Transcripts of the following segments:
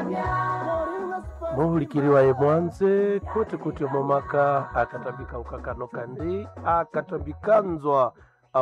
muhulikiliwaye mwanze kuti kuti momaka akatambika ukakano kandi akatambikanzwa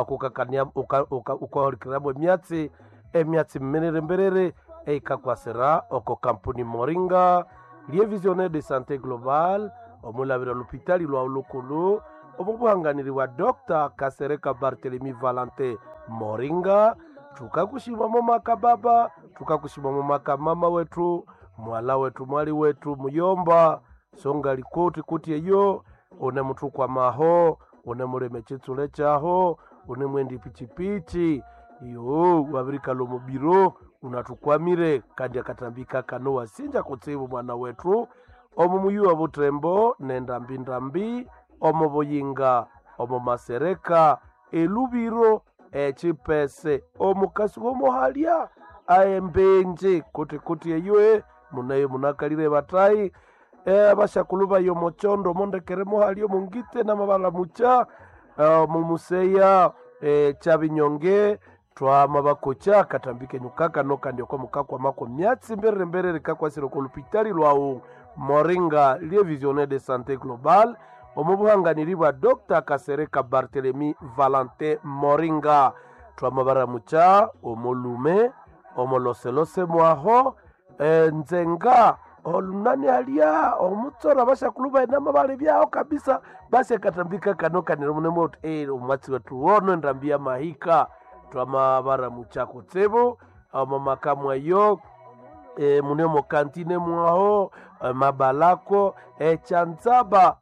ukahulikiramo emyatsi emyatsi mmerere mberere eikakwasira oko kampuni moringa lie visionnaire de santé global omulavira lupitali lwa ulukulu omubuhanganiri wa dr kasereka bartelemi valente moringa tukakushimamo maka baba tukakushimamo maka mama wetu mwala wetu mwali wetu muyomba songa likoti kuti eyo une mutu kwa maho une muleme chitsule chaho une mwendi pichipichi iyo wavirikalwa mubiro unatukwamire kandi akatambika kano wasinja kutsivu mwana wetu omu muyuwa butembo nendambindambi omu buyinga omu masereka elubiro echipese omukasi womuhalya aembenje kuti kuti eyoe munayo munakalire batayi e, bashakulu bayo mochondo mondekere muhalya omungite namabala mucha uh, mumuseya e, chabinyonge twama bakocha katambike nyukaka nokandi oko mukakwa mako myatsi mberere mberere kakwasire ko lupitali lwawu moringa lie visionnaire de santé global omu buhanganiri bwa dr kasereka bartelemi valentin moringa twama baramucha omulume omoloselose mwaho e, nzenga olunani alia omutsora bashakulu bainama bali byaho kabisa basi akatambika kano kanira munemoti e, omwatsi wetu wono endambi ya mahika twama baramucha kutsibu omu makamwayo e, munemo kantine mwaho e, mabalako echanzaba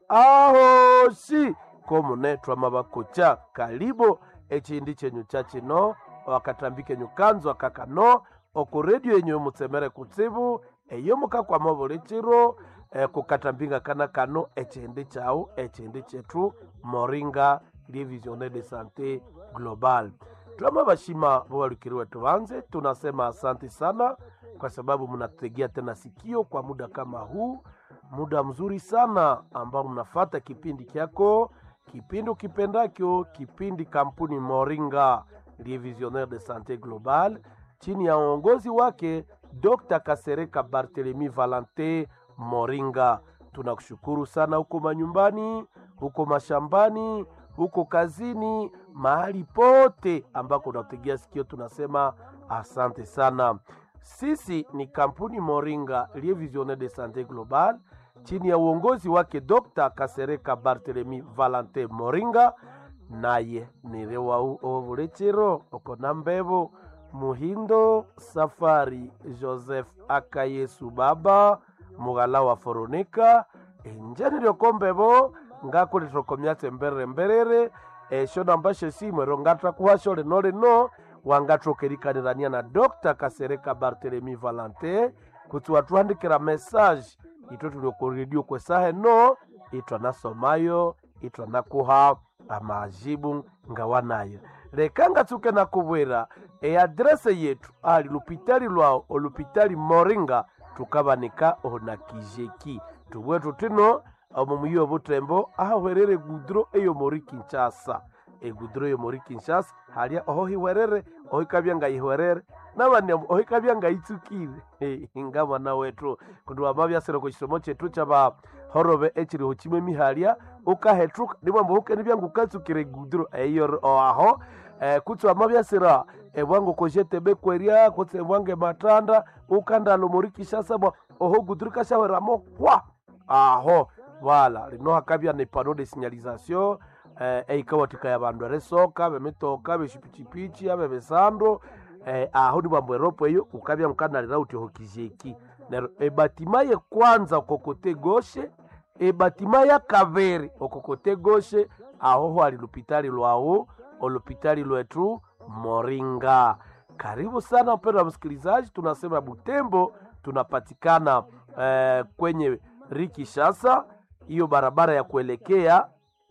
ahoshi komune twama bakocha kalibo echindi chenyu chachino wakatambike nyukanzwa kakano oku redio yenyu mutsemere kutsibu eyo mukakwama buli chiro e, kukatambinga kana kano echindi chau echindi chetu moringa lie visionnaire de santé global twama bashima bowalikiri wetu banze tunasema asante sana kwa sababu mnatutegea tena sikio kwa muda kama huu muda mzuri sana ambao mnafata kipindi kyako kipindi ukipendakyo kipindi kampuni moringa lie visionnaire de santé global chini ya uongozi wake dr kasereka bartelemi valente moringa tunakushukuru sana huko manyumbani huko mashambani huko kazini mahali pote ambako unategea sikio tunasema asante sana sisi ni kampuni moringa lie visionnaire de santé global chini ya uongozi wake dr kasereka bartelemi valente moringa naye nirewau ovulechero okona mbevo muhindo safari joseph akayesu baba mughala wa foronika enjeni lyokombevo ngakulitokomyatse mberere mberere esho nambashe simwero ngatakuhasho lino lino wangatokerikanirania na dr kasereka bartelemi valente kuti watuhandikira mesaje ito tuliokuredio kwesahe no itwanasomayo itwanakuha amajibu ngawanayo leka ngatsuke nakubwera eadrese yetu ali lupitali lwao olupitali moringa tukabanika ona kijeki tubwe tutino omu muyi obutembo ahahwerere gudro eyo mori kinshasa egudro eyo mori kinshasa halya oho hiwerere oho ikabya ngayihwerere nabani oho ikabya ngayitsukire nga mwana wetu kundi wamabyasire ku kisomo kyetu kyaba horobe ekiriho kimwe mihalya ukahetruka nimwamba hukeni byangu ukatsukire gudro eyo aho eh, kutsi wamabyasira ebwangu kojetebe kwerya kutsi ebwangu ematanda ukandalo mori kinshasa bwa oho gudro kashahweramo hwa aho wala lino hakabya ne pano de signalisation eh, eikawatika ya bandu eresoka bemitoka beshipichipichi abe besando eh, aho ni bambo eropo eyo ukabya mukanalira uti hokizeki nero ebatima ye kwanza okokote goshe ebatima ya kaveri okokote goshe aho hwali lupitali lwawu olupitali lwetu moringa karibu sana mpendo wa msikilizaji tunasema butembo tunapatikana eh, kwenye rikishasa hiyo barabara ya kuelekea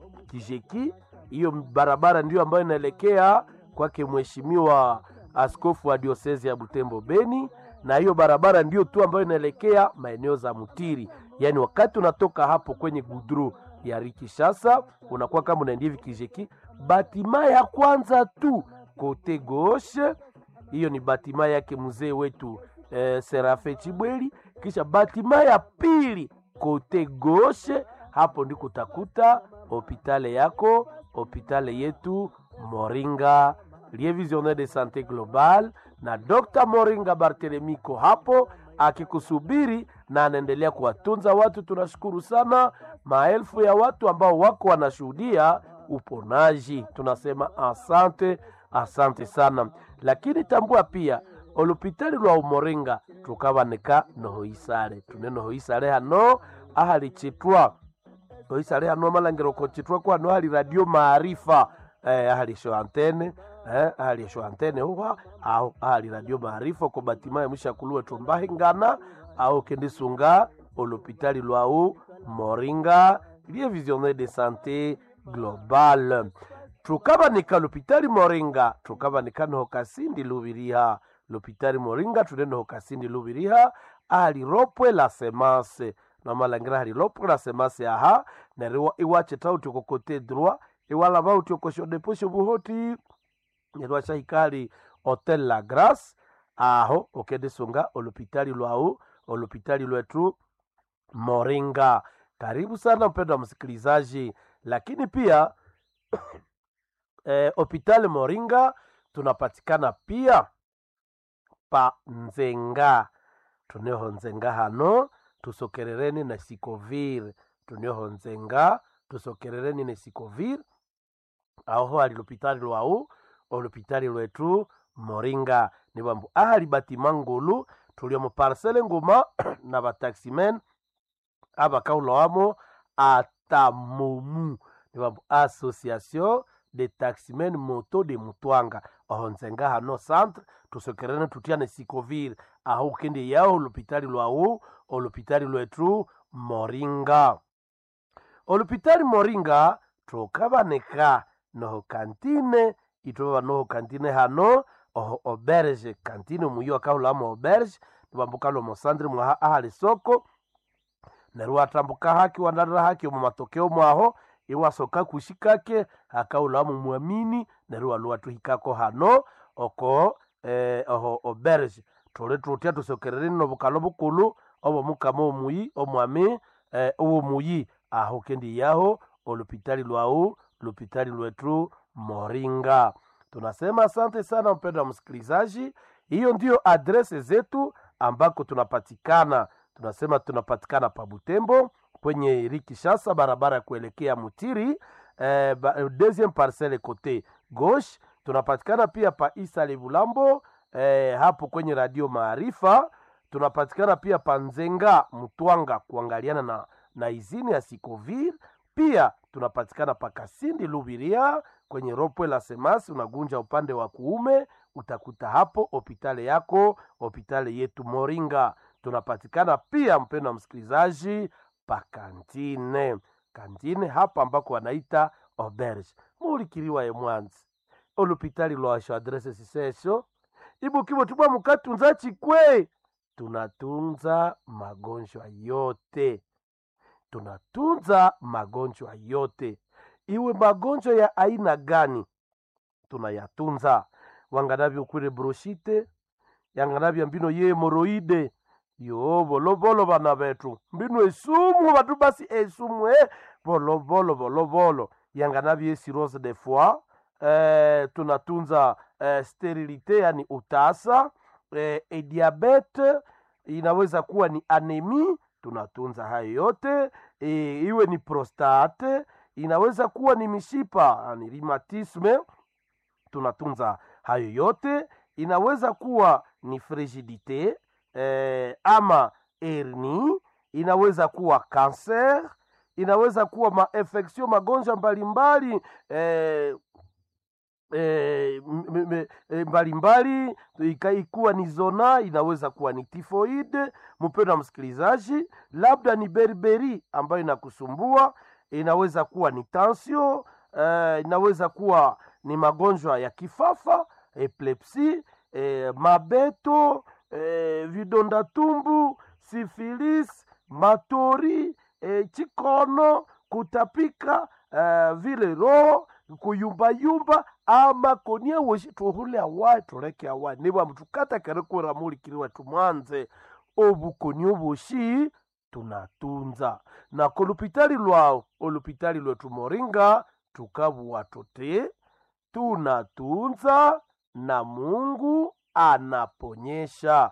kijeki hiyo barabara ndiyo ambayo inaelekea kwake mheshimiwa askofu wa diosezi ya butembo beni na hiyo barabara ndiyo tu ambayo inaelekea maeneo za mutiri yaani wakati unatoka hapo kwenye gudru ya rikishasa unakuwa kama unaendia hivi kijeki batima ya kwanza tu kote goshe hiyo ni batima yake mzee wetu eh, serafe chibweli kisha batima ya pili kote goshe hapo ndiko utakuta hopitale yako hopitale yetu moringa lie visionnaire de sante global na dr moringa bartelemiko hapo akikusubiri na anaendelea kuwatunza watu tunashukuru sana maelfu ya watu ambao wako wanashuhudia uponaji tunasema asante asante sana lakini tambua pia olupitali lwa umoringa tukabanika nohoisale tune nohoisale hano ahali chitwa oisale hano malangiro ko chitwa kwa no hali radio maarifa eh, ahali sho antene eh, ahali sho antene huwa au ahali radio maarifa ko batima ya mshakulwe tumbahingana au kendisunga olupitali lwau moringa lie visionnaire de santé global tukabanika lupitali moringa tukabanika noho kasindi lubiriha lupitali moringa tune noho kasindi lubiriha ahali ropwe la semence namalangira hali ropwe la semence aha neriwa iwache tauti kokote droit iwalaba uti okoshodeposho buhoti nerwa shahikali hotel la grace aho okendisunga olupitali lwau olupitali lwetu moringa karibu sana mpendo wa msikilizaji lakini pia eh, hospitali moringa tunapatikana pia pa nzenga tuneho nzenga hano tusokerereni na sikovir tuneho nzenga tusokerereni na sikovir aho ali lupitali lwau olupitali lwetu moringa ni bambu ahali batima ngulu tulio mu parcele nguma na bataximen abakaulowamo atamomu ni bambu association de taximen moto de mutwanga aho nzenga hano centre tusokerene tutiane sikovir aho ukende yao olupitali lwau olupitali lwetu moringa olupitali moringa tukabaneka noho kantine itweba noho kantine hano oho oberge kantine muyo akahulamo oberge nibambukalo mosandre mwaha ahali soko neryo atambuka haki wandarira haki omu matokeo mwaho iwasoka kushikake akaulamu mwamini neryo waluwatuhikako hano oko eh, oho oberge tuli tutya tusokerereni nobukalo bukulu obomukama omuyi omwami eh, owomuyi aho kendi yaho olupitali lwau lupitali lwetu moringa tunasema asante sana mpendo wa msikilizaji hiyo ndiyo adrese zetu ambako tunapatikana tunasema tunapatikana pa butembo kwenye rikishasa barabara ya kuelekea mutiri eh, ba, deuxième parcelle kote gauche tunapatikana pia pa isa levulambo eh, hapo kwenye radio maarifa tunapatikana pia pa nzenga mtwanga kuangaliana na, na izini ya sikovir pia tunapatikana pa kasindi lubiria kwenye ropwe la semasi unagunja upande wa kuume utakuta hapo hopitale yako hopitale yetu moringa tunapatikana pia mpendo wa msikilizaji pa kantine kantine hapa ambako wanaita oberge muulikiriwa ye mwanzi olupitali lwasho adrese sisesho ibukibo tubwa mukatunza chikwe tunatunza magonjwa yote tunatunza magonjwa yote iwe magonjwa ya aina gani tunayatunza wanganavyo kwire broshite yanganavya mbino ye hemoroide yo volovolo vana vetu mbino esumu vatu basi esumu e volovolo volovolo yanganavyo esirose de foi eh, tunatunza eh, sterilite yani utasa eh, ediabete inaweza kuwa ni anemi tunatunza hayo yote e, iwe ni prostate inaweza kuwa ni mishipa ni rheumatisme tunatunza hayo yote inaweza kuwa ni frigidite eh, ama herni inaweza kuwa kanser inaweza kuwa mainfektio magonjwa mbalimbali eh, eh, m- m- eh, mbalimbali ika- ikuwa ni zona inaweza kuwa ni tifoide mpendo wa msikilizaji labda ni berberi ambayo inakusumbua inaweza kuwa ni tansio eh, inaweza kuwa ni magonjwa ya kifafa epilepsi eh, mabeto eh, vidonda tumbu sifilis matori eh, chikono kutapika eh, vile roho kuyumbayumba ama konia weshi tuhule awai tuleke awai niba mtukata kere kura mulikiriwa tumwanze obukoni oboshi tunatunza na kolupitali lwao olupitali lwetu moringa tukabuwa tuti tunatunza na mungu anaponyesha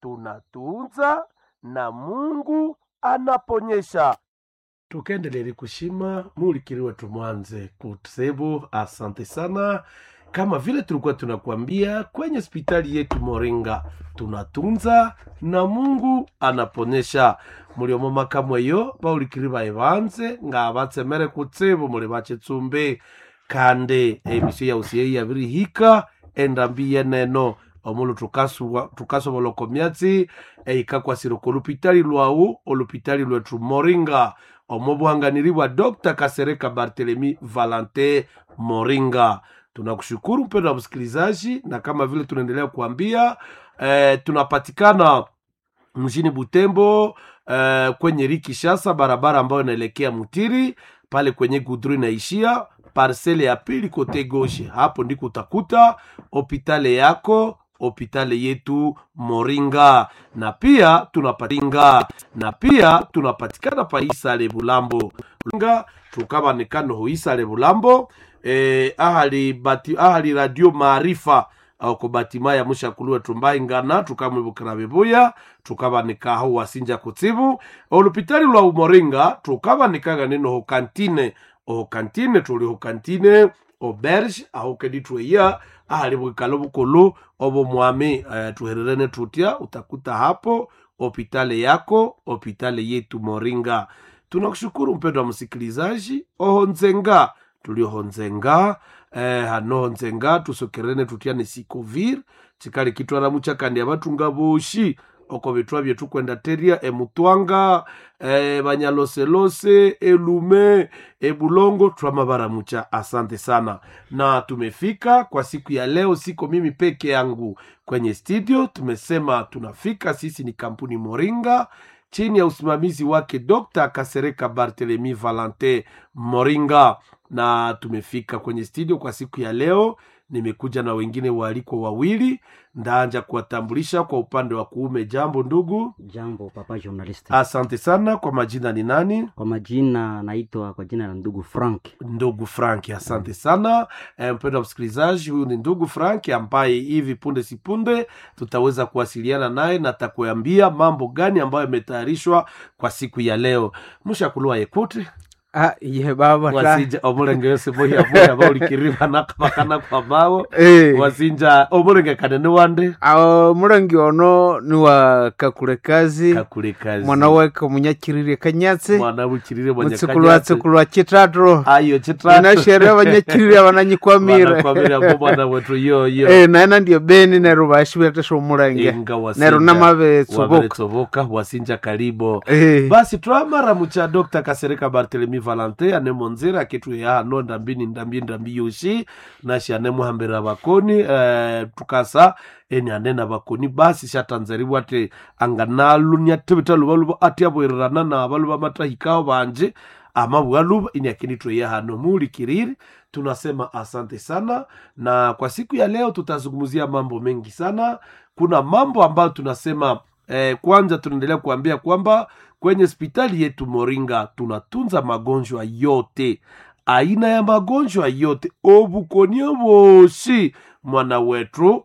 tunatunza na mungu anaponyesha tukaendelele kushima mulikiri wetu mwanze kusebu asante sana kama vile tulikuwa tunakuambia kwenye hospitali yetu moringa tunatunza na mungu anaponyesha muliomo makamweyo baulikiri baye banze nga batsemere kutsibu muli bachitsumbi kandi emisio yausiye yabirihika endambi yeneno omulu tukasuwa- tukasobola okomyatsi eikakwasire kolupitali lwawu olupitali lwetu moringa omo buhanganiri bwa dr kasereka bartelemi valante moringa tunakushukuru mpendo wa msikilizaji na kama vile tunaendelea kuambia eh, tunapatikana mjini butembo eh, kwenye rikishasa barabara ambayo inaelekea mutiri pale kwenye gudru inaishia parsele ya pili kote goshe hapo ndiko utakuta hopitale yako hopitale yetu moringa na pia tunapatinga na pia tunapatikana pa isale bulambo nga tukabanikano ho isale bulambo eh, ahali, bati, ahali radio maarifa ako batima ya mushakulu tumbai ngana tukamwibukira bibuya tukabanikaho wasinja kutsibu olupitali lwa umoringa tukabanikaga nino ho kantine oho kantine tuli ho kantine oberge aho kedi tweya ahali bwikalo bukulu obo mwami uh, tuhererene tutya utakuta hapo hopitale yako hopitale yetu moringa tunakushukuru mpendo wa msikilizaji oho nzenga tulioho nzenga eh, hanoho nzenga tusokerene tutyane sikovir chikali kitwala muchakandi abatunga boshi oko bitwa byetu kwenda teria emutwanga eh, banyaloselose elume ebulongo twamabara mucha asante sana na tumefika kwa siku ya leo siko mimi peke yangu kwenye studio tumesema tunafika sisi ni kampuni moringa chini ya usimamizi wake dr kasereka bartelemi valente moringa na tumefika kwenye studio kwa siku ya leo nimekuja na wengine waalikwa wawili ndaanja kuwatambulisha kwa upande wa kuume jambo ndugu Jambo papa journalist. asante sana kwa majina ni nani Kwa majina naitwa kwa jina la ndugu Frank. ndugu frank asante sana e, mpendo wa msikilizaji huyu ni ndugu frank ambaye hivi punde si punde tutaweza kuwasiliana naye na takuambia mambo gani ambayo yametayarishwa kwa siku ya leo mushakulua yekute Ah, ye baba ta. wasinja omulenge yose mohiamoya baulikiriba nakabakana kwa bao Eh, wasinja omulenge kanene wande awo murangi ono ni wa kakule kazi kakule kazi mwana wake munyakirire kanyatsi mwana bukirire mutsikulu wa tsikulu wa chitatu ayo chitatu inashere abanyakirire abananyikwamire Wanakwamira ngo mwana wetu yoyo Eh, naena ndio beni neru bashibetesha omurange inga wasinja neru namabetsoboka waberetsoboka wasinja karibo Eh, basi twamaramucha dr kasereka bartelemi valante anemonzera akitweya hano ndambini ndambi ndambi yoshi nashi anemuhambira bakoni eh, tukasa eni anena bakoni basi shatanzeriwa ati anganalunya tibita luba luba ati abwererana na baluba matahikao banje amabwa luba ini akinitweya hano mulikiriri tunasema asante sana na kwa siku ya leo tutazungumzia mambo mengi sana kuna mambo ambayo tunasema eh, kwanza tunaendelea kuambia kwamba kwenye hospitali yetu moringa tunatunza magonjwa yote aina ya magonjwa yote obukonie bosi mwana wetu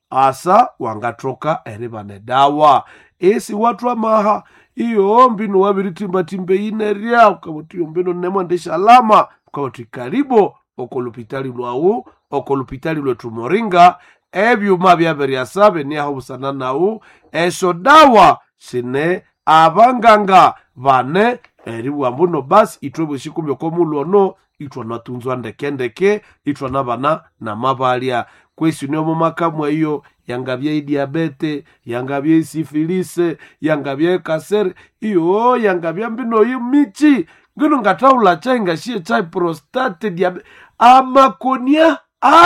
asa wangatoka eri bane dawa esi watu amaha iyo mbino wabiritimbatimbe ineria ukabutiyo mbino nemwendesha alama ukabati karibo okolupitali lwawu okolupitali lwetu moringa ebyuma byaberyasa beniaho busana nawu esho dawa sine abanganga bane eri bwambuno basi itwe bweshikumya komulwono itwa natunzwa ndekendeke itwa nabana namabalya kwesi niomo makamwa iyo yangabye idiabete yangabye isifilise yangabye kasere iyo yangabye mbino yi michi ngino ngataula chai ngashiye chai prostate diabe amakonia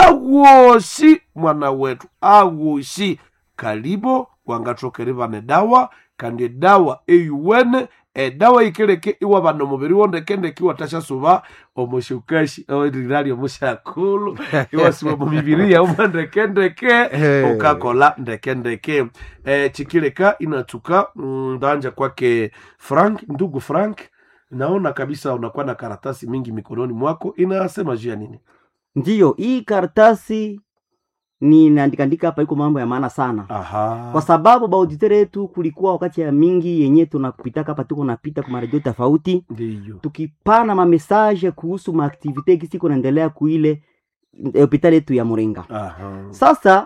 awoshi mwana wetu awoshi kalibo wangatokere vane dawa kandi dawa eyuwene edawa ikeleke iwa bano mubiri wondekendeke iwatashasuba omushukashi rirali omushakulu iwasiba mumibiri yauma ndekendeke Eh. ukakola ndekendeke eh, chikileka inatuka mm, ndanja kwake frank ndugu frank naona kabisa unakuwa na karatasi mingi mikononi mwako inasema juu ya nini ndiyo hii karatasi ni naandikaandika hapa iko mambo ya maana sana aha kwa sababu baauditere yetu kulikuwa wakati ya mingi yenye tunapitaka hapa tuko napita kwa maredio tofauti ndiyo tukipana mamesaje kuhusu maaktivite gisi kunaendelea kuile eh, hopitali yetu ya Muringa. aha Sasa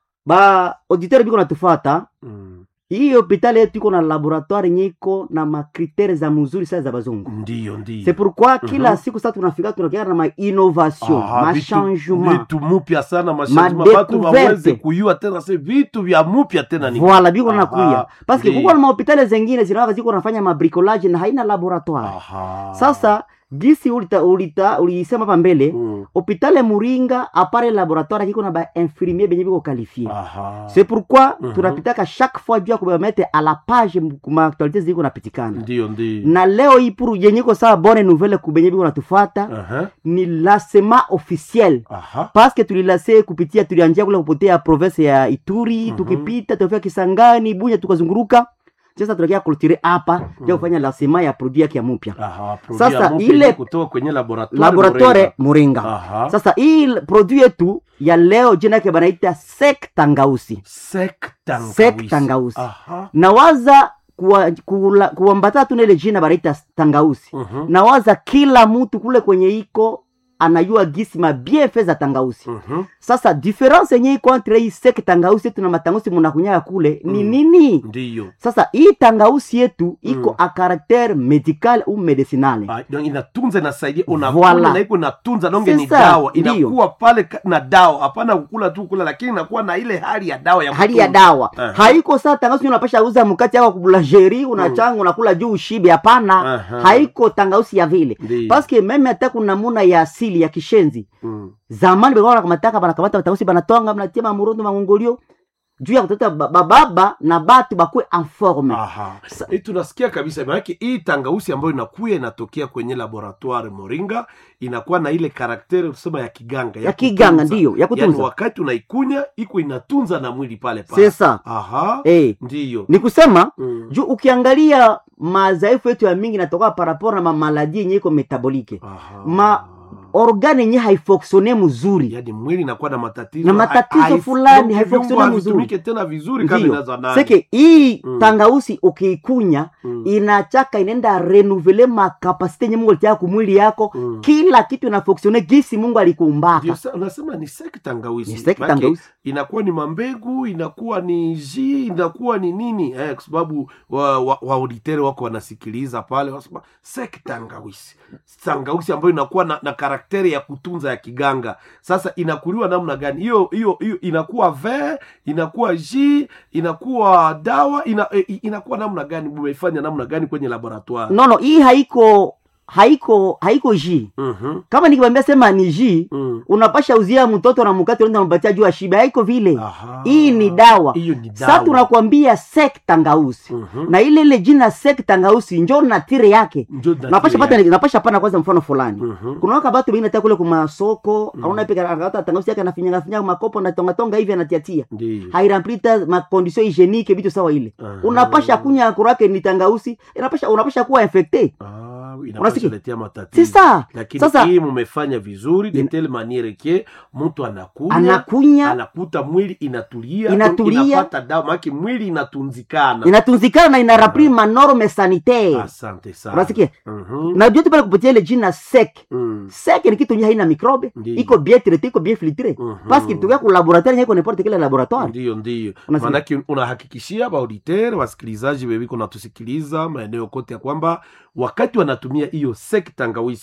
ba auditeur biko natufata mm. hii hopitali yetu iko na laboratoire yenye iko na makritere za mzuri sana za bazungu. ndiyo ndiyo C'est pourquoi kila Mhm. siku sasa tunafika tunakia na ma innovation, Aha, ma vitu- changement. vitu mupya sana mashangement Ma batu découverte. waweze kuyua tena se vitu vya mupya tena ni Voilà biko Aha, nakuya. Parce que ndiyo. kuko na mahopitali zengine zinawaka ziko nafanya mabricolage na haina laboratoire. aha Sasa gisi ulita ulita ulisema hapa mbele mm. hopitale Muringa apare laboratoire kiko na ba infirmier benye biko qualifié. aha C'est pourquoi Mhm. tunapitaka chaque fois juu ya kubamettre à la page kuma actualité ziko napitikana. ndiyo ndiyo Na leo hii pour yenye ko sawa bonne nouvelle kubenye biko natufata aha ni lancement officiel aha parce que tulilase kupitia tulianjia kule kupotea province ya Ituri Mhm. tukipita tukafika Kisangani Bunya tukazunguruka sasa tunakia kultire hapa Mhm. ya kufanya lancement ya produit yake ya mpya aha Sasa Sasa ile ile- kutoka kwenye laboratoire laboratoire Muringa. Muringa. aha Sasa hii l- produit yetu ya leo jina yake banaita sek tangausi. sek tangawisi Sek tangawisi. aha Nawaza kuwa- kula- kuambatana tu na ile jina banaita tangausi. mhm Nawaza kila mtu kule kwenye iko anajua gisi mabiefe za tangausi. mhm Sasa difference yenye iko entre hii sek tangausi yetu na matangausi munakunyaga kule ni Mm. nini? ndiyo Sasa hii tangausi yetu iko Mm. a caractère medical ou medicinale. Ah, donc inatunza inasaidia Voilà. unakula na iko inatunza donge ni Sasa, dawa ndiyo. inakuwa pale ka- na dawa hapana kukula tu kula lakini inakuwa na ile hali ya dawa ya hali ya kutunza. dawa Aha. haiko saa tangausi unapasha uza mkati yako kubulangeri unachanga unakula juu ushibe hapana Aha. haiko tangausi ya vile Ndiyo. paske meme hata kuna namuna ya asili ya kishenzi Mm. zamani bekawa nakamataka banakamata batangausi banatwanga banatia mamurondo mangongolio juu ya kutota ba- bababa na batu bakwe informe Aha. Sa- Eh, tunasikia kabisa maanake hii tangausi ambayo inakuya inatokea kwenye laboratoire moringa inakuwa na ile karakteri tusema ya kiganga ya kiganga kutunza. ndiyo ya yaani kutunza wakati unaikunya iko inatunza na mwili pale pale sesa aha eh ndiyo ni kusema Mm. juu ukiangalia madhaifu yetu ya mingi natoka parapor na mamaladi yenye iko metabolike Aha. ma- organe yenye haifoksione mzuri yaani mwili inakuwa na matatizo Na matatizo hai- hai- fulani, viungo haifunctione havitumike mzuri. tena vizuri kama Ndiyo. inazanani seke hii Mm. tangausi ukiikunya Mm. inachaka inaenda renuvele makapasite yenye mungu alitia kumwili yako Mm. kila kitu inafoksione gisi mungu Ndio alikuumbaka sa- unasema ni seki tangawisi Ni seki Maanake tangausi. inakuwa ni mambegu inakuwa ni ji inakuwa ni nini eh, kwa sababu wa, wa, wa auditere wako wanasikiliza pale wanasema seki tangawisi tangawisi ambayo inakuwa na, na karakteri ya kutunza ya kiganga sasa inakuliwa namna gani hiyo hiyo hiyo inakuwa ve inakuwa ji inakuwa dawa ina, eh, inakuwa namna gani mumeifanya namna gani kwenye laboratoire nono hii haiko haiko haiko ji Mhm, kama nikikwambia sema ni ji mm. unapasha uzia mtoto na mkate unaenda unampatia juu ashibe haiko vile Aha. hii ni dawa hiyo ni sasa dawa tunakwambia sek tangausi Mhm. na ile ile jina sek tangausi njo na tire yake Ndio natiri napasha pata yake. napasha pana kwanza mfano fulani Mhm. kuna waka batu bengine hata kule kumasoko Mhm. auna pika akata tangausi yake anafinyaga finyaga makopo na tonga tonga hivi anatiatia Ndiyo. hairemplita makondisio hygienique vitu sawa ile Aha. unapasha kunya kurake ni tangausi inapasha unapasha kuwa infecte Ah, inapasha Unasikia? letea matatizo sisa lakini Sasa- hii mumefanya vizuri de In- telle maniere ke mtu anakunya anakunya anakuta mwili inatulia Inatulia. inapata dawa maake mwili inatunzikana inatunzikana na inarapri manorme sanitaire asante sana unasikia Mhm. na jote pale kupitia ile jina sek Mm. sek ni kitu nye haina mikrobe Ndiyo. iko bien traité iko bien filtré Mhm. parce que tukia ku laboratoire nyeko n'importe quel laboratoire ndiyo ndiyo Unasikia? maanake unahakikishia baauditere wasikilizaji weviko natusikiliza maeneo kote ya kwamba wakati wanatumia hiyo sek tangawisi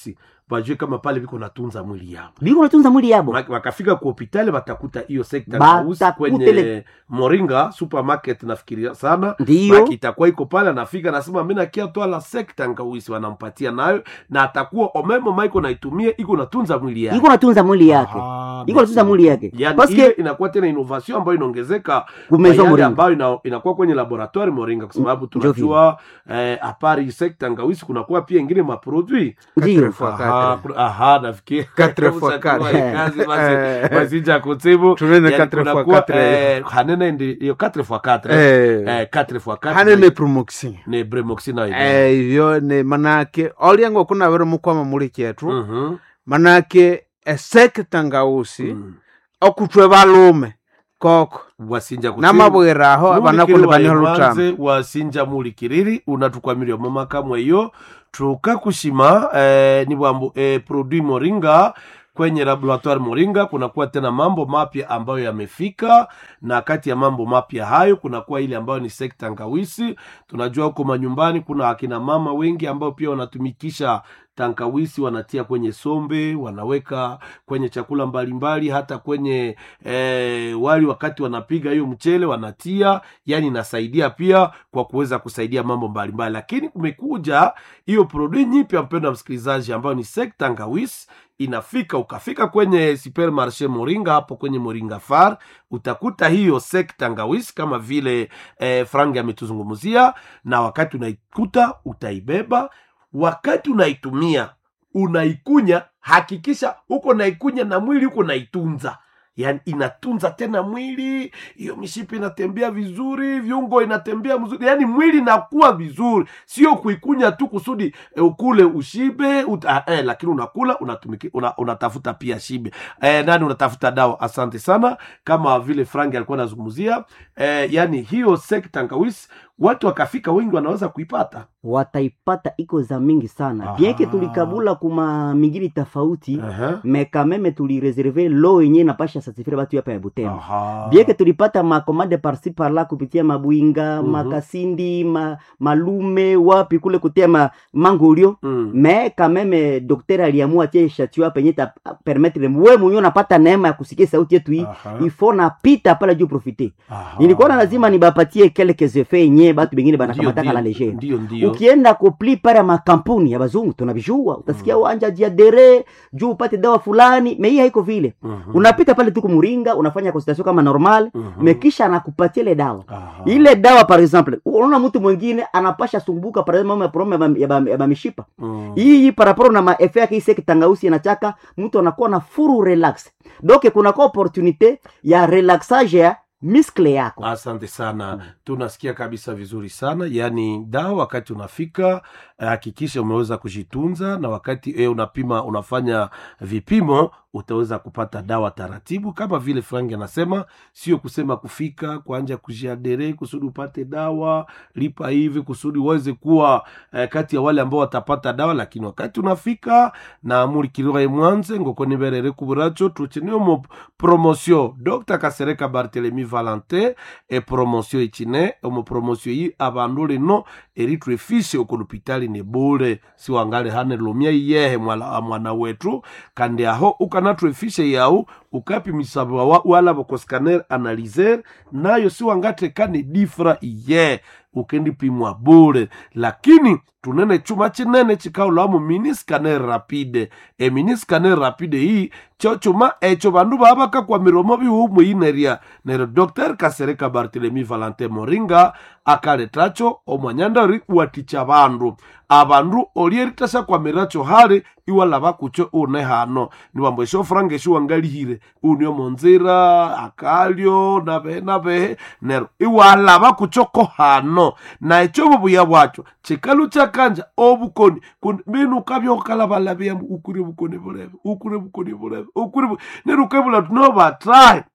bajue kama pale viko natunza mwili yao biko natunza mwili yabo Maki- wakafika ku hopitali watakuta hiyo sekta Batakute kausi kwenye le- moringa supermarket nafikiria sana ndiyo Maki itakuwa iko pale anafika anasema mi nakia twala sekta nkauisi wanampatia nayo na atakuwa omemo maiko naitumia iko natunza mwili yake iko natunza mwili yake Aha, iko natunza mwili yake yani paske ile inakuwa tena innovation ambayo inaongezeka kumezo kwa yale moringa ambayo ina, inakuwa kwenye laboratoire moringa kwa sababu tunajua eh, apari sekta ngawisi kunakuwa pia ingine maproduit ndiyo fois Aha, quatre. kuna- aha nafikiri Quatre fois Ushakuwa quatre. kazi basi Eh. basi ja kutibu tunene Yani 4 fois kunakuwa, 4 eh, hanene ndi iyo 4 fois 4 Eh, eh 4 fois 4 hanene promotion ne bremoxina ile Eh, ivyo ni manake olyango kunavire mukwama muli kyetu mhm manake esekta ngausi mm. okutwe balume koko wasinja kutibu namabwire aho abanakuni baniho lutamo mulikiriwaemanze wasinja mulikiriri unatukwamiria momakamwe iyo tukakushima eh, ni bwambu eh, produit moringa kwenye laboratoire moringa kunakuwa tena mambo mapya ambayo yamefika na kati ya mambo mapya hayo kunakuwa ile ambayo ni sekta ngawisi tunajua huko manyumbani kuna akina mama wengi ambao pia wanatumikisha tankawisi wanatia kwenye sombe wanaweka kwenye chakula mbalimbali hata kwenye eh, wali wakati wanapiga hiyo mchele wanatia yani inasaidia pia kwa kuweza kusaidia mambo mbalimbali lakini kumekuja hiyo produit nyipya mpendo wa msikilizaji ambayo ni sekta ngawis inafika ukafika kwenye supermarché moringa hapo kwenye moringa far utakuta hiyo sekta ngawis kama vile eh, frangi ametuzungumzia na wakati unaikuta utaibeba wakati unaitumia unaikunya hakikisha huko naikunya na mwili huko naitunza yani inatunza tena mwili hiyo mishipi inatembea vizuri viungo inatembea mzuri yani mwili inakuwa vizuri sio kuikunya tu kusudi e, ukule ushibe uta, eh, lakini unakula unatumiki, una, unatafuta pia shibe eh, nani unatafuta dawa asante sana kama vile frangi alikuwa anazungumzia eh, yani hiyo sekta ngawis watu wakafika wengi wanaweza kuipata wataipata iko za mingi sana Aha. bienke tulikabula kuma mingine tofauti Aha. me kameme tulireserve lo yenye napasha satifire batu hapa ya butembo Aha. bieke tulipata makomande parsi parla kupitia mabwinga Mhm. makasindi ma, malume wapi kule kutia ma, mangolio Mm. me kameme dokter aliamua tie shatio hapa yenye ta permettre we mwenyewe unapata neema ya kusikia sauti yetu hii Aha. ifo napita pala juu profite Aha. nilikuwa na lazima nibapatie quelques effets yenye batu bengine Ndio, banakamataka la ndio, legere ndio ndio ukienda kupli pale ya makampuni ya bazungu tunavijua utasikia wanja jiadere juu upate dawa fulani mei haiko vile Mhm. unapita pale tu kumuringa unafanya consultation kama normal Mhm. mekisha anakupatia ile dawa Aha. ile dawa par exemple unaona mtu mwingine anapasha sumbuka par exemple ya problem ya ba- ya ba- ya bamishipa Mm. hii paraporo na maefe yake ise kitangausi inachaka mtu anakuwa na furu relax donc kunakuwa opportunité ya relaxage ya miskle yako asante sana tunasikia kabisa vizuri sana yaani dawa wakati unafika eh, hakikisha umeweza kujitunza na wakati e, unapima unafanya vipimo utaweza kupata dawa taratibu kama vile frangi anasema sio kusema kufika kuanja kujiadere kusudi upate dawa lipa hivi kusudi uweze kuwa eh, kati ya wale ambao watapata dawa lakini wakati unafika na mulikirwae mwanze ngokoniberere kuburacho tuchenio mo promotion dr kasereka bartelemi valentin e promotion ichine omo promotion yi abandu lino eritwefishe uko lupitali ni bule siwangale hane lumya iyehe mwala, mwana wetu kandi aho ukanatwefishe yau ukapimisabwa wa- wala bokoscaner analyser nayo siwangatekane difra iye ukendipimwa bule lakini tunene chuma chinene chikaulamu miniscaner rapide e miniscaner rapide hii cho chuma echo bandu babaka kwa miromo bihumu ineria nero dr kasereka bartelemi valentin moringa akaletacho omwanyandari waticha bandu abandu olieritasa kwa miracho hali iwalaba kucho une hano niwambo esho franga esho wangalihire unio monzira akalyo nabehe nabehe nero iwalaba kuchoko hano na echo bubuya bwacho chikalu chakanja obukoni kun- binu kabyokalabalabiya ukuri bukoni bulebe ukuri bukoni bulebe ukuri bu- nero ukebula tunobatrae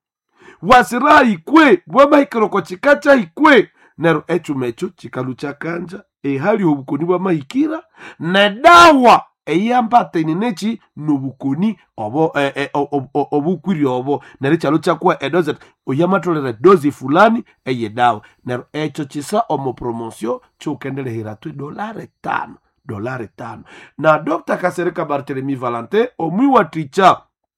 wasira ikwe bwamahikiroko chikacha ikwe nero echuma echo chikalu chakanja ehali obukoni bwamahikira nedawa eyambatene nechi nobukoni obo eh, eh, o- o- o- obukwiri obo nero chalo chakuwa edoze oyamatolere dozi fulani eye dawa nero echo chisa omo promotion chukendelehera tu dolare tano dolari tano na dr kasereka bartelemi valentin omwiwatikya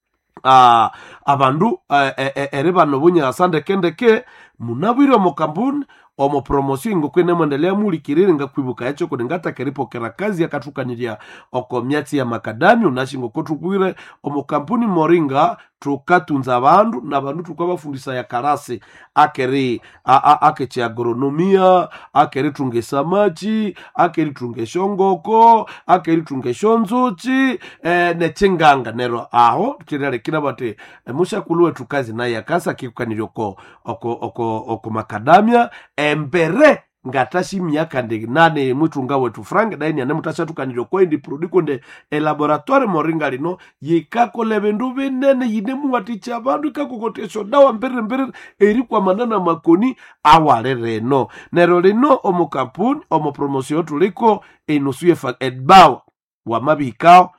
uh, abandu uh, e- e- eri bano bunyasa ndekendeke munabwire omu kampuni omu promosio ingokwe mwendelea mulikirire ngakwibuka yacho kuti ngatakерipokera kazi yakathukanirya oko myatsi ya makadamia unashingoko thukwire omu kampuni moringa thukatunza abandu na bandu thukabafundisa ya karasi akeri a- a- akechi agronomia akerithunga esamachi akerithunga eshongoko akerithunga eshonzuchi eh, nechinganga nero aho thiralekira bati eh, mushakulu wethu kazi naye akasa kikukanirya oko, oko, oko, oko makadamia embere ngatashi myaka ndi nane mwitunga wetu frank daini ane mutashathukanirya okwendi produkonde elaboratoire moringa lino yikakola bindu binene yine muwatikya abandu ikakokotesha dawa mbiriri mbiriri eri kwamanana makoni awale reno nero lino omu kampuni omu promosio tuliko enusuye edbawa wamabihikao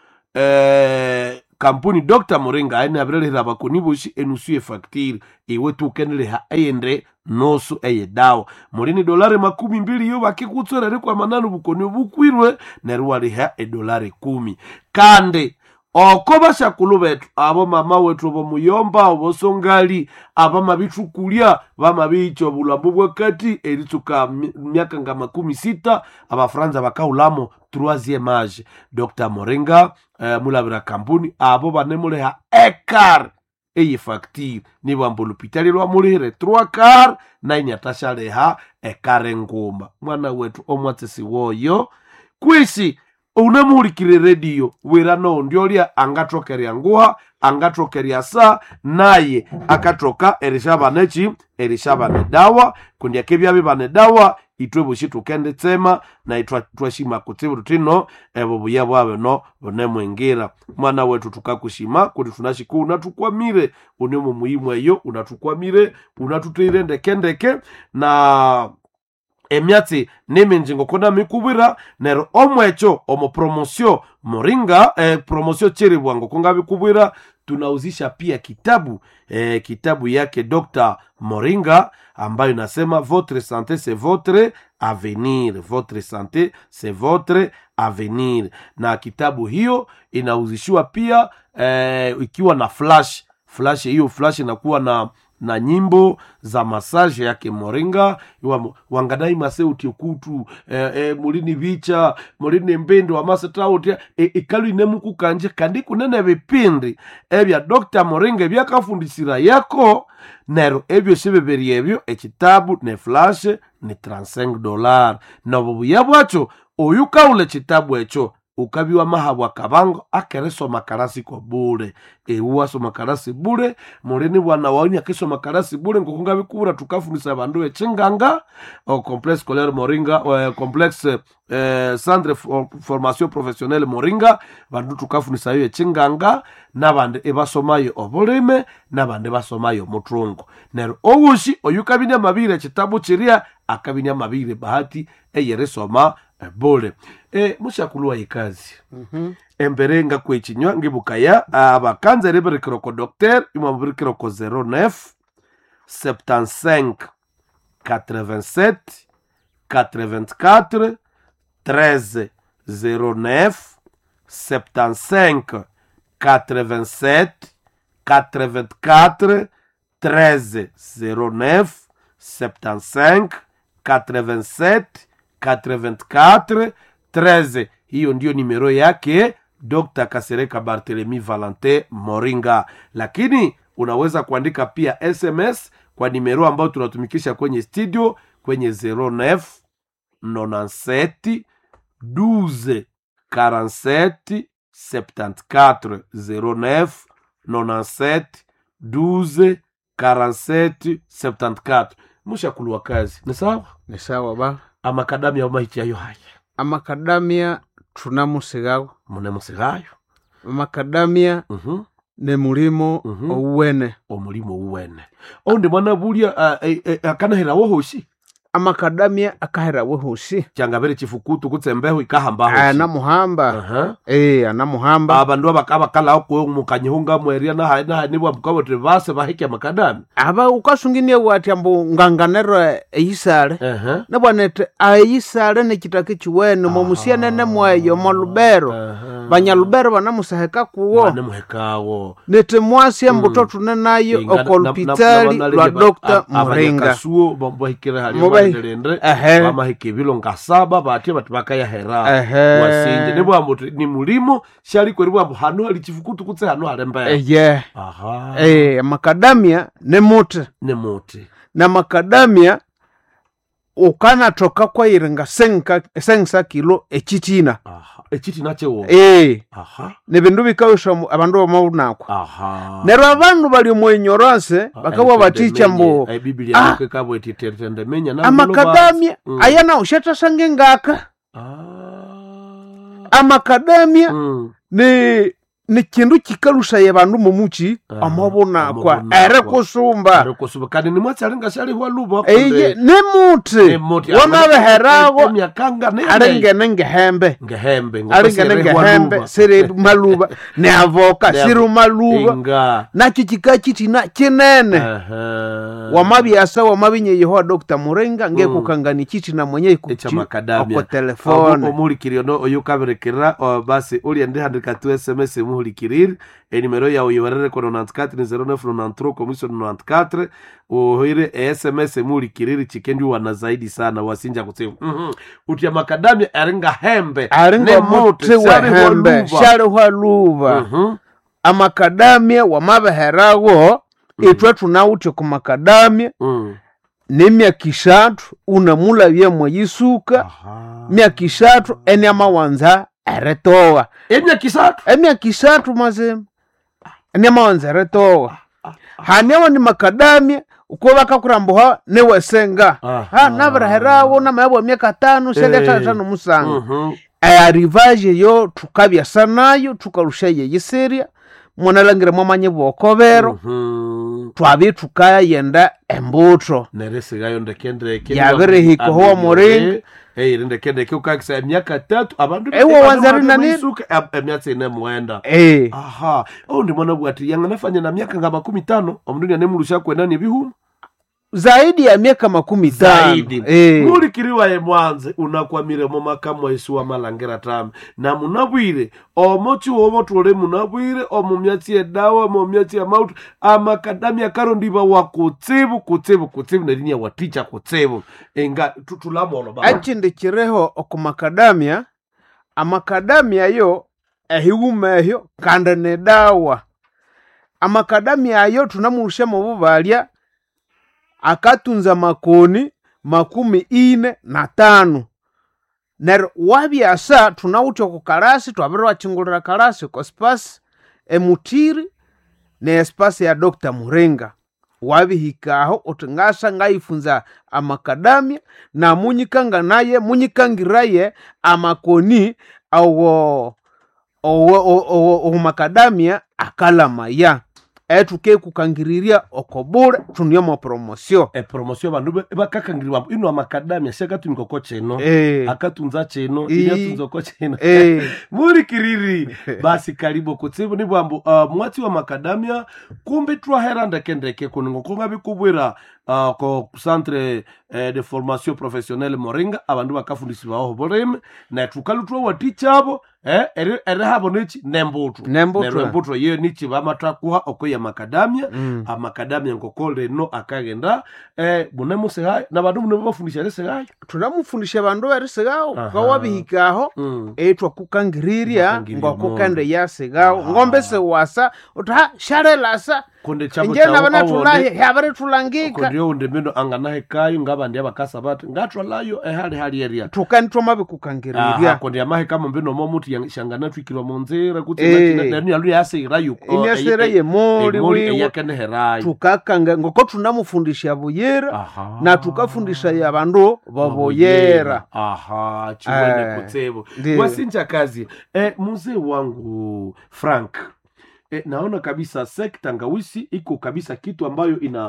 eh, kampuni dr moringa aine abirelehera bakoni boshi enusu efactiri iwe tukeneleha eyende nosu eye dawa mulini dolari makumi mbili yo bakikutswerere kwa manano bukoni bukwirwe neryo waliha edolari kumi kandi oko bashakulu betu abo mama wetu bomuyomba obosongali abamabithukulya bamabiyitya obulambo bwakati eritsuka mi- myaka nga makumi sita abafaransa bakahulamo troisième age dr moringa eh, mulabira kampuni abo banemuleha ekar eye facture nibwamba olupitali lwamulihire 3 car nainyathashaleha ekar nguma mwana wetu omwatsisi woyo kwisi unamuhulikire rediyo wira noondyolya angathokerya nguha angathokerya sa naye akathoka erishabana eki erishabana dawa kundi akebyabi bane dawa itwe boshi tukenditsema na itwa twashima kutsibu tutino ebo buya bwabe no bunemwingira mwana wetu tukakushima kuti tunashiku unatukwamire une mumuyimu eyo unatukwamire unatuteire ndekendeke na emyatsi niminji ngokona mikubwira nero omwecho omo promosio moringa eh, promosio cheribwa ngokonga bikubwira tunauzisha pia kitabu eh, kitabu yake dr moringa ambayo inasema votre santé c'est votre avenir votre santé c'est votre avenir na kitabu hiyo inauzishiwa pia eh, ikiwa na flash flash hiyo flash inakuwa na na nyimbo za masaje yake moringa iwa wangadai maseuti okutu eh, eh, mulini bicha mulini mbindi wamasetawotia e, ikalu inemukukanje kandi kunene bipindi ebya dr moringa ebyakafundisira yako nero ebyo sibibiri ebyo ekitabu ne flash ni 35 dolar nobo buya bwacho oyu kaula ekitabu ekyo ukabiwa mahabwa kabango akeresoma karasi ko bule ewuwasoma karasi bule mulini bwana wauni akisoma karasi bule ngokunga bikubura tukafundisa bandu echinganga o complexe scolaire moringa eh, complexe eh, centre for formation professionnelle moringa bandu tukafundisa yo echinganga nabandi ebasomayo obulime nabandi basomayo muthungu nero owushi oyu kabinia mabire ekitabu kiria akabinia mabire bahati eyeresoma eh, bule e, mushakulwa ikazi embere nga kwechinywa ngibukaya abakanza ribirikiroko docteur imwe mubirikiroko 09 75 87 84 13 09 75 87 84 13 09 75 87 84 13 hiyo ndiyo nimero yake dr kasereka barthelemy valentin moringa lakini unaweza kuandika pia sms kwa nimero ambayo tunatumikisha kwenye studio kwenye 09 97 12 47 74 09 97 12 47 74 mushakulwa kazi ni sawa ni sawa ba amakadamia omaichayo haya amakadamia thunamusigawo munemusigayo amakadamia Mhm. ni mulimo Mhm. ouwene omulimo uwene oundi mwana bulya uh, eh, eh, akanahirawo hoshi amakadamia akaherawe hosi changavere chifukutu kutsembeho ikahambaho anamuhamba Aha. eh anamuhamba abandu abakabakalaho kuyo mukanyihunga mweria nahaye nahaye nibwamukaboti base bahike amakadami aba ukasunginie wati ambu nganganero eyisale Aha. nabwanete ayisale nekitaka chiwene momusianene mweyo molubero Aha. banyalubero banamusaheka kuwo banemuhekawo nete mwasi embuto tune nayo okolupitali lwa dr muringa kasuo bahikire hali Mubahi- bandelendre Ehe. bamahika ebilo nkasaba batye bati bakayahera Ehe. wasinje nibwambu ti ni mulimo shaliko nibwambu hanu hali chifukutu kutse hanu hali mbere eye aha eh, makadamia ne muti ne muti na makadamia ukanatoka kwairenga senka sengisa kilo echitina aha ekiti nakyewo eh, aha ne bindu bikawusha abandu bamaunakwa aha neryo abandu bali omwinyorose bakabwa baticha mbu Ai, biblia Ah. yako ikabwa iti tende menya na amakadamia Mm. ayana ushatashange ngaka ah amakadamia mm. ni ni kindu kikalushaye bandu momuchi Ah, amabunakwa amabunakwa. ere kusumba arikusuba kandi nimwatsi alinga shaliwa luba eye ni muti wamabeherago emyakanga alingene ngehembe ngehembe alingene ngehembe siri maluba ne avoka Ne siri avo- maluba inga nakyo kika kitina kinene wamabyasa wamabinye yehowa dr murenga ngekukangani kitina mwenye Echamakadamia. oko telefone omuhulikiriro no oyo ukaberekera o, basi uliendihandika tu sms muhulikiriri enimero yawe yiwerere ko 94 ni 0993 komiso 94 uhoire esms muhulikiriri chikendi wana zaidi sana wasinja kutsimu mhm uti amakadamia aringa hembe alinga ne muti shali wehembe waluba. shaliwa luba Mhm. amakadamia wamabeherago itwe tunawuthe ku makadamia Mm. nemyaka ishatu unamulabye mweyisuka Aha. myaka ishatu eni amawanza eretowa emyaka isatu emyaka ishatu mazima eni amawanza eretowa hanewa ni makadamia uko bakakurambuha newesenga Aha. ha nabiraherawo namayabwa myaka tano seliatatano musanga Mhm. ayarivaje yo tukabyasa nayo tukarusha yeyiseria mwanalangire mwamanye bwokobero Mhm. twabi tukayenda embuto neresigayo ndekendeke Yabirihika huwa muringa. eiri ndekendeke ukakisa emyaka tatu abandu Ewo wanzari nanini? nanisuka emyatsi ine mwenda Eh, aha ou ndimona bwati yanganafanya na myaka nga makumi tano omundu nianemulusha kwenani ebihumu zaidi ya miaka makumi tano zaidi Eh, mulikiriwaye mwanze unakwamire mu makamu esu wa malangira tami na munabwire omo chiwomo tule munabwire omu myatsi edawa omu myatsi ya mautu amakadamia karondiva wa kutsibu kutsibu kutsibu nerinya waticha kutsibu enga tu- tulamono ba acindikireho oku makadamia amakadamia yo ehiwuma ehyo kandi ni dawa amakadamia ayo tunamulusha mu bubalya akatunza makoni makumi ine na tano neryo wabyasa tunawutha oku kalasi twabiri wachingulira kalasi oko spasi emutiri ne espasi ya dr muringa wabihikaho uti ngasa ngayifunza amakadamia na munyikanga naye munyikangiraye amakoni awo owo owo- owo- owo makadamia akalamaya etuke kukangirirya okobule tuniomo promosio epromosio bandu be- bakakangiriwa ino amakadamia siakatumika oko chino Eh, akatunza chino Ii. inatunza oko chino eh, mulikiriri basi karibu kutsibu ni bwambu uh, mwatsi wa makadamia kumbi twahera ndekendeke kuningo kungabikubwira uh, ko centre eh, de formation professionnelle moringa abandu bakafundisibaho bulimi na tukalu twawatichabo eh, eri eri habo nichi nembutu Nembutu. Neryo embutu iyo nichi bamatakuha okoya makadamia mm. amakadamia ngoko leno akagenda eh, munemusehayo nabandu munebafundisha lesehayo tunamufundisha bandu berisigawo Aha. kawabihikaho mm. etwa kukangirirya Kukangirirya ngokukende yasigawo Aha. ngombe siwasa uti ha shalelasa kunde chabo inje nabana awonde- tulahi habari tulangika kondio unde mino anganahekayo ngabandi abakasa bati ngatwalayo ehali hali eria tukani twamabikungirirya kondi amahe kama mbino momuti shangana twikirwa munzira kuti Eh. nani yalu yasirayo imyasire yemoli wiwe eyakeneherayo tukakanga ngoko tunamufundisha buyera aha na tukafundisha ya bandu baboyera aha chimwene Eh, kutsebo ndiyo. wasinja kazi eh, mzee wangu frank eh, naona kabisa sekta ngawisi iko kabisa kitu ambayo ina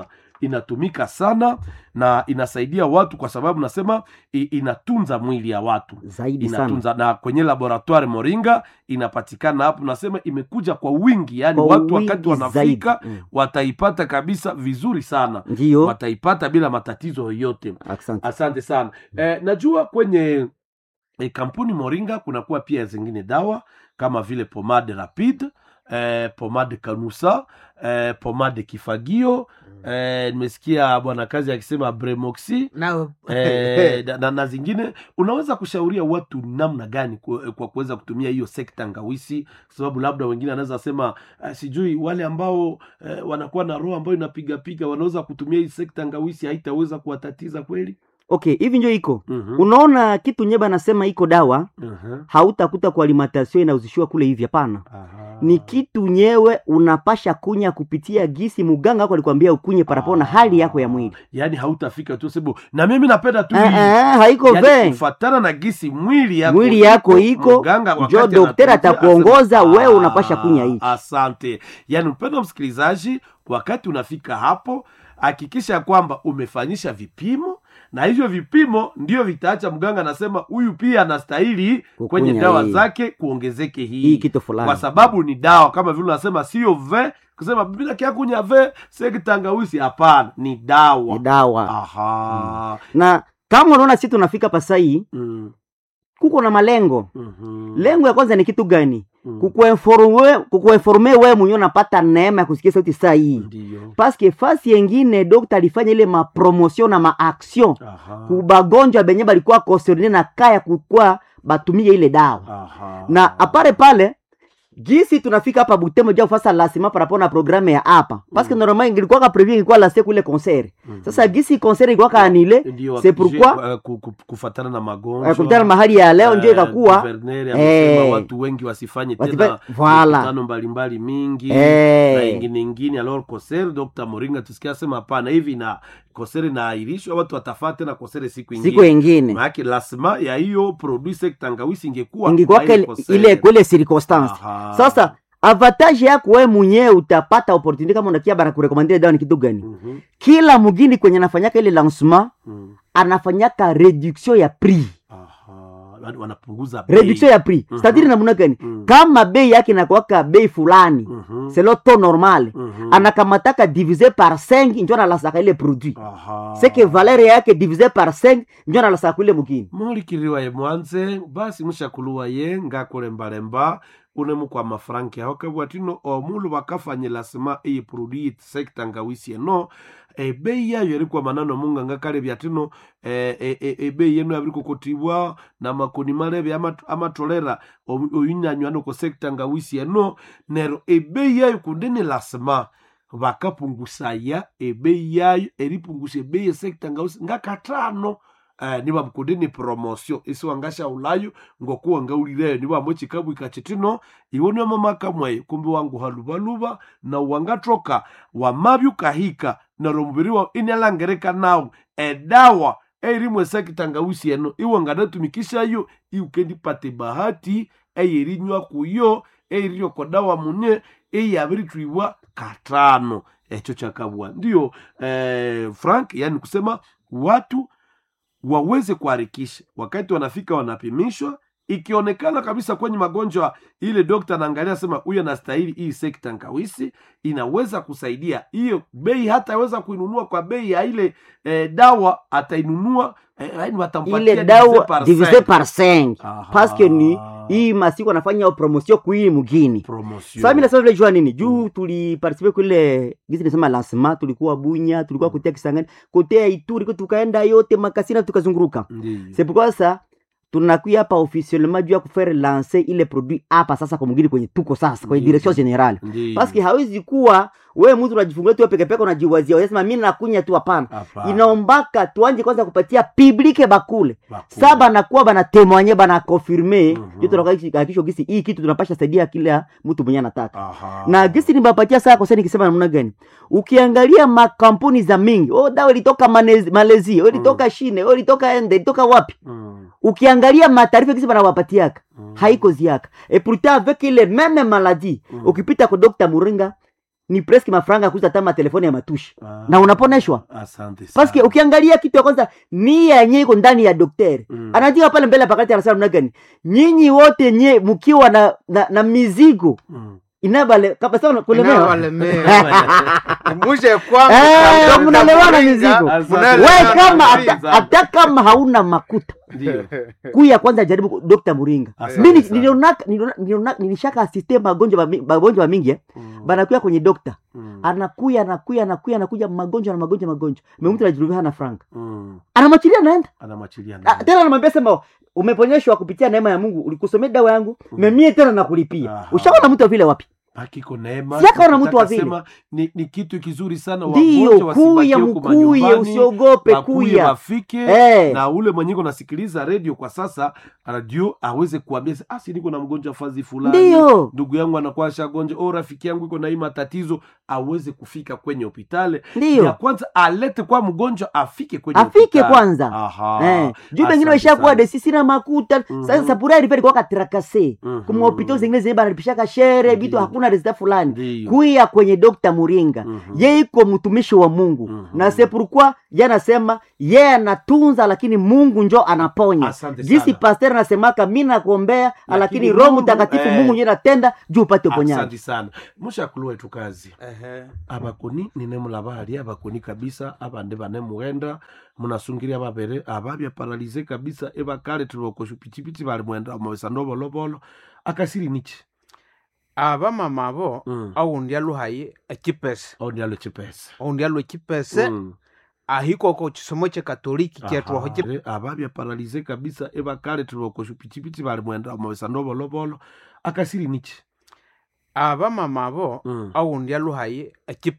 inatumika sana na inasaidia watu kwa sababu nasema i, inatunza mwili ya watu zaidi sana inatunza na kwenye laboratoire moringa inapatikana hapo nasema imekuja kwa wingi yani Kwa watu wingi wakati wanafika zaidi. Mm. wataipata kabisa vizuri sana ndiyo wataipata bila matatizo yoyote asante asante sana eh, najua kwenye eh, kampuni moringa kunakuwa pia zingine dawa kama vile pomade rapide eh, pomade kanusa eh, pomade kifagio eh, nimesikia bwana kazi akisema bremoxi Nao- eh, na, na, na zingine unaweza kushauria watu namna gani kwa, kwa kuweza kutumia hiyo sekta ngawisi kwa sababu labda wengine anaweza sema uh, sijui wale ambao eh, wanakuwa na roho ambayo inapigapiga wanaweza kutumia hii sekta ngawisi haitaweza kuwatatiza kweli okay hivi njo iko Mhm, unaona kitu nyeba anasema iko dawa mhm, hautakuta kwa alimentation inauzishiwa kule hivi hapana aha. ni kitu nyewe unapasha kunya kupitia gisi muganga wako alikwambia ukunye parapo na Ah. hali yako ya mwili yaani hautafika tu sebu na mimi napenda tu Eh, hii. eh, haiko Yaani ve kufatana na gisi mwili yako mwili yako iko mganga wakati jo dokteri anakuambia atakuongoza asema, wewe unapasha "Ah, kunya hii asante yaani mpendo msikilizaji wakati unafika hapo hakikisha kwamba umefanyisha vipimo na hivyo vipimo ndio vitaacha mganga anasema huyu pia anastahili kwenye Kukunya dawa hii. zake kuongezeke hii, hii kitu fulani kwa sababu ni dawa kama vile unasema sio ve kusema bila kiakunya ve sekitangawisi hapana ni dawa ni dawa aha na kama unaona si tunafika pasai mm. kuko na malengo mhm, lengo ya kwanza ni kitu gani mm. kukuinforme kukuinforme wewe mwenyewe unapata neema ya kusikia sauti saa hii Ndiyo. paske fasi yengine dokta alifanya ile mapromotion na maaction Aha. kubagonjwa benye balikuwa concerne na kaya kukua batumie ile dawa Aha. na apare pale gisi tunafika hapa butembo ja kufasa lasima parapo na programe ya hapa paske Mm. normal ingilikuwa prevu ingilikuwa lase kule concert Mhm. sasa gisi concert ilikuwa kaanile Ndio, c'est pourquoi- je- eh, ku- ku- kufatana na magonjwa kutana mahali ya leo ndio eh, ikakuwa guverner amesema eh, watu wengi wasifanye wasifa- tena voilà. mikutano mbalimbali mingi Eh. na ingine ingine alors koser dr moringa tusikia sema hapana hivi na kosere inaahirishwa watu watafaa tena kosere siku ingine siku ingine maanake lasima ya hiyo produit sek tangawisi ingekuwa ingikuwaka kwa ile ile- kosere. ile kwele circonstance Aha. sasa avantage yako wewe mwenyewe utapata opportunity kama unakia bana kurekomandia dawa ni kitu gani Mhm, kila mugini kwenye anafanyaka ile lancement mhm. anafanyaka reduction ya prix Aha. Wan- wanapunguza bei. reduction ya prix Mhm. c'est-à-dire namna gani Mhm, kama bei yake inakuwaka bei fulani mhm, c'est le taux normal mhm. anakamataka divise par 5 njo analasaka ile produit Aha. c'est que valeur yake divise par 5 njo analasaka kule mugini mulikiriwa ye mwanze basi mushakuluwa ye ngakulembalemba unemu kwa mafranki aho kabwatino omulu bakafanyila sima iyi produit sekta ngawisi eno ebei yayo erikwa manano munganga kale byatino eh, eh, eh, ebei yenu yabiri kukotibwa na makoni malebe amat- amatolera oyu- oyunyanywa noko sekta ngawisi eno nero ebei yayo kundeni lasima bakapungusaya ebei yayo eripungusha ebei esekta ngawisi ngakatano eh, niba mkundini promosio isiwangasha ulayo ngokuwa ngaulireyo niba mochikabu ikachitino iwoni mamaka mwayo kumbi wangu halubaluba na wangatroka wamabyu kahika naro mubiri wa inalangereka nawo edawa eirimwe sekitangawisi eno iwe nganatumikishayo iukendipate bahati eyerinywa kuyo eiriyo kodawa mune eyabiritwibwa katano echo chakabwa ndiyo eh, frank yani kusema watu waweze kuharikisha wakati wanafika wanapimishwa ikionekana kabisa kwenye magonjwa ile dokta anaangalia sema huyu anastahili hii sekta ngawisi inaweza kusaidia hiyo bei hataweza kuinunua kwa bei ya ile eh, dawa atainunua eh, yaani watampatia ile divise dawa par divise cinq. par 5 Aha. paske ni hii masiku anafanya promotion kuii mugini Promotion. sasa mimi nasema vile jua nini juu tuliparticipe kule gisi nisema lancement tulikuwa bunya tulikuwa kutia kisangani kotea ituri ko tukaenda yote makasina tukazunguruka Ndiyo. c'est pourquoi ça tunakuya hapa officiellement juu ya kufere lancer ile produit hapa sasa kwa mugini kwenye tuko sasa kwenye Ndiyo. direction generale Ndiyo. paske hawezi kuwa wewe mtu unajifungulia tu peke peke unajiwazia unasema mimi nakunya tu hapana Hapana. inaombaka tuanje kwanza kupatia publike bakule Bakuli. sa banakuwa banatemwanye banakonfirme Mhm. jo tunakakisho gisi hii kitu tunapasha saidia kila mtu mwenye anataka Aha. na gisi nibapatia saa koseni nikisema namna gani ukiangalia makampuni za mingi oh, dawa ilitoka Manez- malezia oh, ilitoka shine oh, ilitoka ende ilitoka wapi Mm, ukiangalia mataarifa gisi banawapatiaka mm. haiko ziaka et pourtant avec ile meme maladie Mm. ukipita kwa Dr. Muringa ni preske mafranga ya kuuza hata matelefoni ya matushi Ah, na unaponeshwa asante sana. paske ukiangalia kitu ya kwanza nia yenye iko ndani ya daktari Mm. anajua pale mbele pakati anasema namna gani nyinyi wote nye mkiwa na, na, na mizigo Mm. inabale kabisa kulemewa Inawalemea. muje kwangu Eh, kwa mnalewana Dr. mizigo. Muringa, Asante. mnalewana we kama mizigo. hata hata kama hauna makuta Ndio. kuya kwanza jaribu Dr. Muringa Asante mimi sana. nilionaka niliona- niliona- nilishaka asiste magonjwa mami- magonjwa mingi eh. Mm. banakuya kwenye dokta Mm. anakuya anakuya anakuya anakuja magonjwa na magonjwa magonjwa memtu anajirudia hana franka Mm. anamwachilia naenda Anamwachilia Ah, ndani. tena anamwambia sema umeponyeshwa kupitia neema ya mungu ulikusomea dawa yangu Mm. memie tena nakulipia Aha. ushaona mtu wa vile wapi Hakiko neema. Si akaona mtu wa Nataka vile. sema ni, ni kitu kizuri sana ndiyo wagonjwa kuya wasibakie huko mkuye manyumbani, usiogope wakuye kuya wafike Eh. na ule mwenye nasikiliza redio kwa sasa radio aweze kuambia ah, si niko na mgonjwa fazi fulani ndiyo ndugu yangu anakuwa shagonja o rafiki yangu iko na hii matatizo aweze kufika kwenye hospitali ya ndiyo kwanza alete kwa mgonjwa afike kwenye afike hospitali. kwanza Aha. Eh, juu pengine Asante waishakuwa sana. desi sina makuta Mhm. sasa sapura ilipeli kwa katrakase Mhm. kumhopito zingine zile banalipishaka shere vitu Ndiyo. hakuna resita fulani Ndiyo. kuya kwenye dokta muringa Mhm. ye iko mtumishi wa mungu Mhm. na sepurukwa ye anasema ye anatunza lakini mungu njo anaponya Asante jinsi sana. paster anasemaka mi nakuombea Lakini lakini roho Mungu, mtakatifu eh. mungu njo natenda juu upate uponyaji asante sana mushakulua etu kazi Ehe. abakoni ninemulabali abakoni kabisa abande banemughenda munasungiria babere ababya paralize kabisa ebakale tulokosha pichipiti bali mwenda mawesa nobolobolo akasiri nichi abamama abo Mm. aundi aluhaye ekipese ondialo chipesa aundi alu ekipese Mm. ahikoko chisomo chekatoliki kyetwaho Aha. Re- ababya paralize kabisa ebakale tulokosha pichipiti bali mwenda mawesa nobolobolo akasiri nichi abamama abo Mm. aundi aluhaye ekipese